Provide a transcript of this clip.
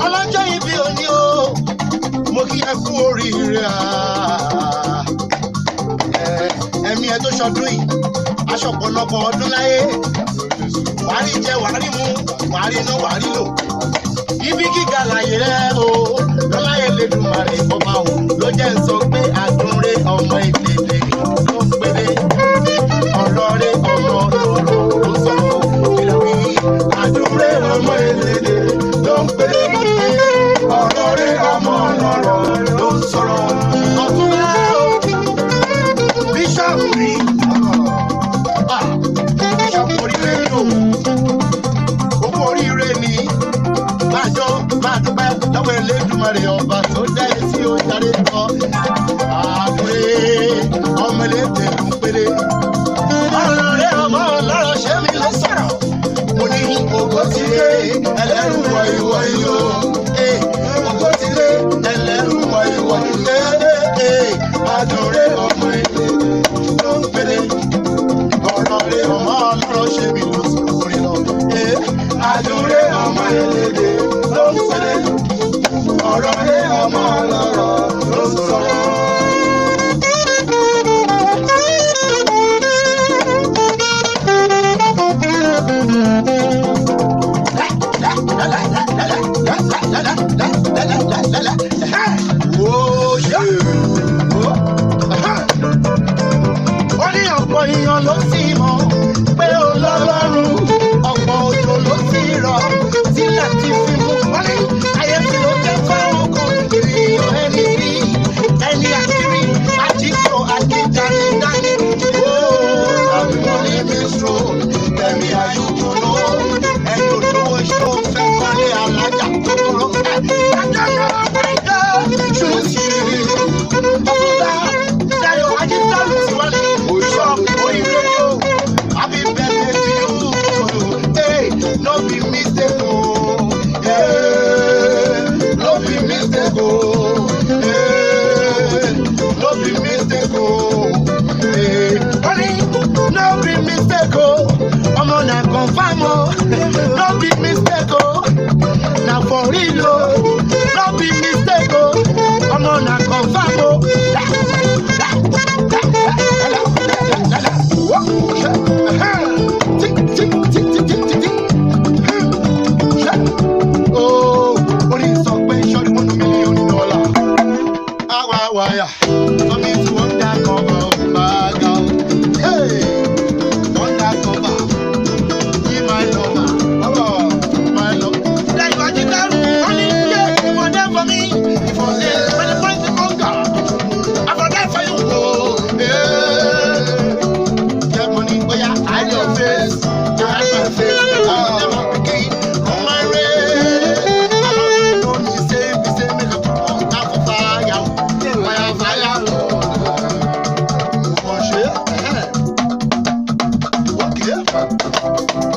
ọlọ́jọ́ ibi òní o mo kí ẹ kú oríire ah. Ẹ- ẹ̀mí ẹ tó ṣọdún yìí aṣọ ọ̀pọ̀lọpọ̀ ọdún láyé wàá rí jẹ wàá rí mu wàá rí ná wàá rí lò ibi gíga láyé rẹ o lọ́láyé lẹ́dùnmarè ọba o ló jẹ́ ń sọ pé àdúré ọmọ ìdèdè ló ń péré ọ̀rọ̀ rẹ ọmọ lọ́rọ̀ ló sọ kílò wí àdúré ọmọ ìdèdè ló ń péré ọ̀rọ̀ rẹ ọmọ lọ́rọ̀ ló ń sọ̀rọ̀ ọ̀túnlá o bíṣọ̀pù rí ah bíṣọ̀pù oríire ni o owó oríire ni májọ máa dúpẹ́ lọ́wọ́ elédùnmarè ọba tó dá etí ó jáde lọ. àbúrè ọmọ elédè ló ń péré. ọ̀rọ̀ rẹ̀ ọmọ ọlọ́rọ̀ ṣé mi ló sọ̀rọ̀. mo ní ògo ti lé ẹlẹ́rù wọ ìwọ yìí o. Eh, ògo ti lé ẹlẹ́rù wọ ìwọ yìí. Eh, eh, àdúrà ọmọ elédè ló ń péré. ọ̀rọ̀ rẹ̀ ọmọ ọlọ́rọ̀ ṣé mi ló sọ̀rọ̀ orin lọ. Eh, àdúrà ọmọ elédè ló ń péré. ọ̀rọ̀ rẹ̀ ọmọ ọlọ́rọ̀ ló ń sọ̀rọ̀. ó ní ọ̀pọ̀ èèyàn ló sì mọ̀ pé ó lọ́lọ́run ọ̀pọ̀ òjò ló sì rọ̀ sílẹ̀ ti fi mú wọ́n ní ayé tí ó jẹ́ fáwọn kan ènìyàn ẹni rí ẹni àkírí àjíkò àjíjáde dání. ó àwọn ní mi sọ tẹ̀mí ayúkú lọ ẹni olówó ṣó fẹ́ kọ́lé alájà tó kúrò. àjọyọ̀ ọ̀pẹ̀jọ́ ṣùgbọ́n ọ̀fúnta dayo ajísàlù tiwálé òṣọ òyìnbó yóò happy birthday to you hey no be mistake o hey no be mistake o hey no be mistake o hey honey no be mistake o ọmọ na confam o no be mistake o na for real o no be mistake o ọmọ na confam o. Oh, orí sọ pé ṣọ́ọ́dún mọ́nú mílíọ̀nù dọ́là. Àwa wáyà, sọ́mi tí wọ́n dá kọ́kọ́ máa ga o. Hey, wọ́n dá kọ́kọ́, yí máa lọ mà, ọ̀bọ̀ máa lọ. Lẹ́yìn wájú dárú, wọ́n ní ilé ìfọ̀dé for me, ìfọ̀dé when the point is hunger. I for die for you. Oh, yeah. Get money, oh yeah, hide your face, hide my face. Oh, never begin on my way. I don't know me say, me say, make a put on top of fire, fire, fire. Oh, shit. Okay.